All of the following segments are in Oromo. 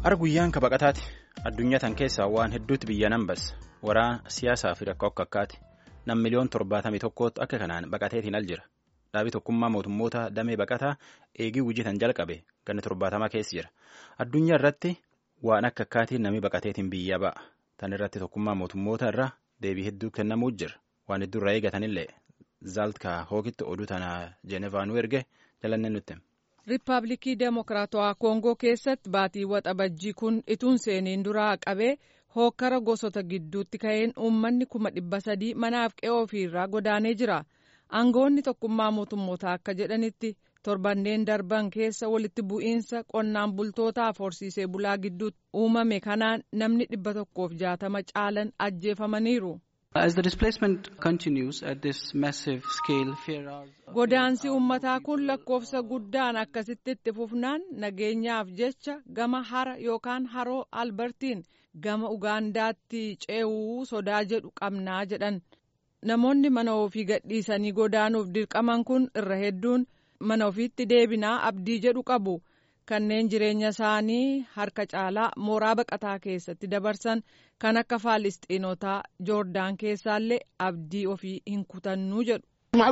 Har guyyaan ka baqataati. Addunyaa tan keessaa waan hedduutti biyya nan bassa. Waraana siyaasaa fi rakkoo akka akkaati. Nam miliyoon torbaatamii tokkootti akka kanaan baqateetiin al jira. Dhaabii tokkummaa mootummoota damee baqataa eegii hojjetan jalqabe ganna torbaatamaa keessa jira. Addunyaa irratti waan akka akkaatiin namni baqateetiin biyya ba'a. Tan irratti tokkummaa mootummoota irraa deebii hedduu kennamuu jira. Waan hedduu irraa eegatanillee zaaltka hookitti oduu tana Jeenevaanuu erge jalannee nutti. Riippaabilikii Demokiraatawaa Koongoo keessatti baatii waxabajjii kun ituun seeniin duraa qabee hookkara gosoota gidduutti ka'een uummanni kuma dhibba sadii manaaf qe'oo ofiirraa godaanee jira. Aangoonni tokkummaa mootummootaa akka jedhanitti torbanneen darban keessa walitti bu'iinsa qonnaan bultootaaf horsiisee bulaa gidduutti uumame kanaan namni dhibba tokkoof jaatama caalan ajjeefamaniiru. Godaansi uummataa kun lakkoofsa guddaan akkasitti itti fufnaan nageenyaaf jecha gama hara yookaan haroo albertiin gama ugaandaatti ce'uu sodaa jedhu qabnaa jedhan. Namoonni mana ofii gadhiisanii godaanuuf dirqaman kun irra hedduun mana ofiitti deebinaa abdii jedhu qabu. Kanneen jireenya isaanii harka caalaa mooraa baqataa keessatti dabarsan kan akka faalistiinotaa joordaan keessaallee abdii ofii hin kutannuu jedhu.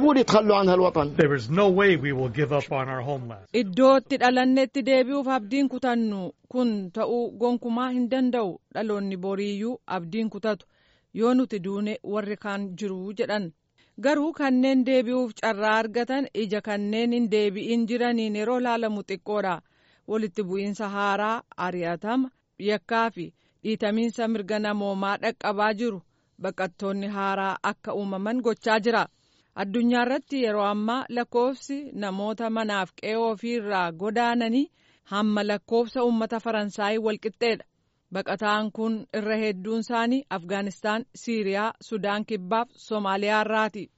Iddootti dhalannetti deebi'uuf abdiin kutannu kun ta'uu gonkumaa hin danda'u dhaloonni boriiyyuu abdiin kutatu yoo nuti duune warri kaan jiru jedhan. Garuu kanneen deebi'uuf carraa argatan ija kanneen hin deebi'in jiraniin yeroo laalamu xiqqoodha. Walitti bu'iinsa haaraa ari'atama yakkaa fi dhiitamiinsa mirga namoomaa dhaqqabaa jiru baqattoonni haaraa akka uumaman gochaa jira. Addunyaa irratti yeroo ammaa lakkoofsi namoota manaaf qe'oo ofiirraa godaananii hamma lakkoofsa uummata Faransaayii walqixxeedha. Baqataan kun irra hedduun isaanii Afgaanistaan, Siiriyaa, Sudaan Kibbaaf Somaaliyaa irraati.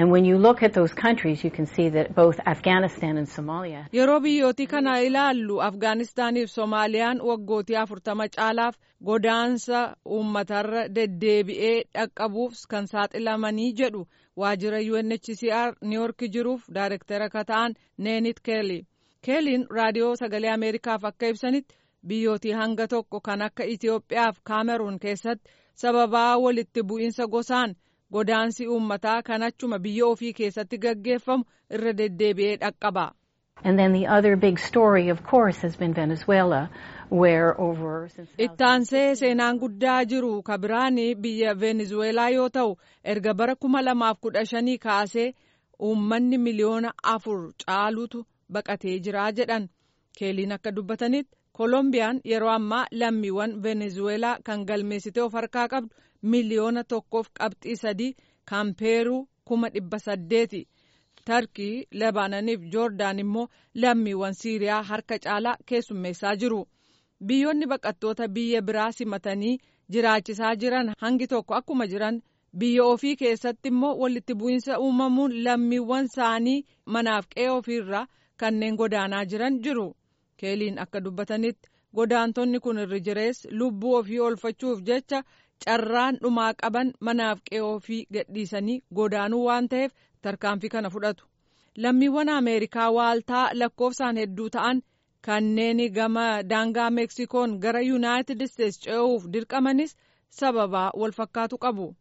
Yeroo biyyootii kana ilaallu Afgaanistaaniif Somaaliyaan waggootii afurtama caalaaf godaansa uummatarra deddeebi'ee dhaqqabuuf kan saaxilamanii jedhu waajjira UNHCR Niiyork jiruuf daayirektara kan ta'an Neenit Keeli. Keeliin raadiyoo sagalee Ameerikaaf akka ibsanitti biyyootii hanga tokko kan akka Itoophiyaaf Kaameruun keessatti sababaa walitti bu'iinsa gosaan. godaansi uummataa kan achuma biyya ofii keessatti gaggeeffamu irra deddeebi'ee dhaqqaba. Ittaansee seenaan guddaa jiru kabiraan biyya Venezuelaa yoo ta'u erga bara kuma lamaaf kudha shanii kaasee uummanni miliyoona afur caalutu baqatee jira jedhan keeliin akka dubbatanitti Kolombiyaan yeroo ammaa lammiiwwan Venezuelaa kan galmeessitee of harkaa qabdu miliyoona tokkoof qabxii sadii kan peeruu kuma dhibba saddeeti. Tarkii, Lebaananiif Joordaan immoo lammiiwwan Siiriyaa harka caalaa keessummeessaa jiru. Biyyoonni baqattoota biyya biraa simatanii jiraachisaa jiran hangi tokko akkuma jiran biyya ofii keessatti immoo walitti bu'iinsa uumamuun lammiiwwan isaanii manaaf qe'ee ofiirraa kanneen godaanaa jiran jiru. keeliin akka dubbatanitti godaantonni kun irri jirees lubbuu ofii oolfachuuf jecha carraan dhumaa qaban manaaf qe'ee ofii gadhiisanii godaanuu waan ta'eef tarkaanfii kana fudhatu. Lammiiwwan Ameerikaa waaltaa lakkoofsaan hedduu ta'an kanneen gama daangaa Meksikoon gara Yuunaayitid Isteets ce'uuf dirqamanis sababaa wal fakkaatu qabu.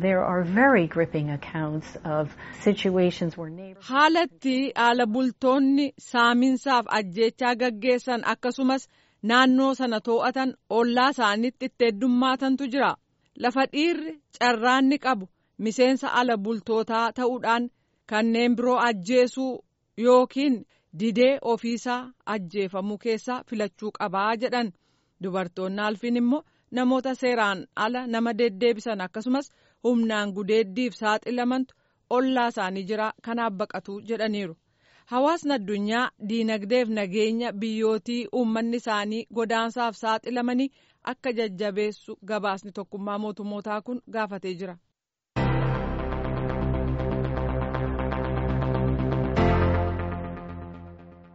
Haalatti haala bultoonni saaminsaaf ajjeechaa gaggeessan akkasumas naannoo sana too'atan ollaa isaaniitti itti heddummatantu jira. Lafa dhiirri carraanni qabu miseensa ala bultootaa ta'uudhaan kanneen biroo ajjeesuu yookiin didee ofiisaa ajjeefamuu keessaa filachuu qabaa jedhan. Dubartoonni alfiin immoo namoota seeraan ala nama deddeebisan akkasumas humnaan gudeeddiif saaxilamantu ollaa isaanii jira kanaaf baqatu jedhaniiru. Hawaasni addunyaa diinagdeef nageenya biyyootii uummanni isaanii godaansaaf saaxilamanii akka jajjabeessu gabaasni tokkummaa mootummootaa kun gaafatee jira.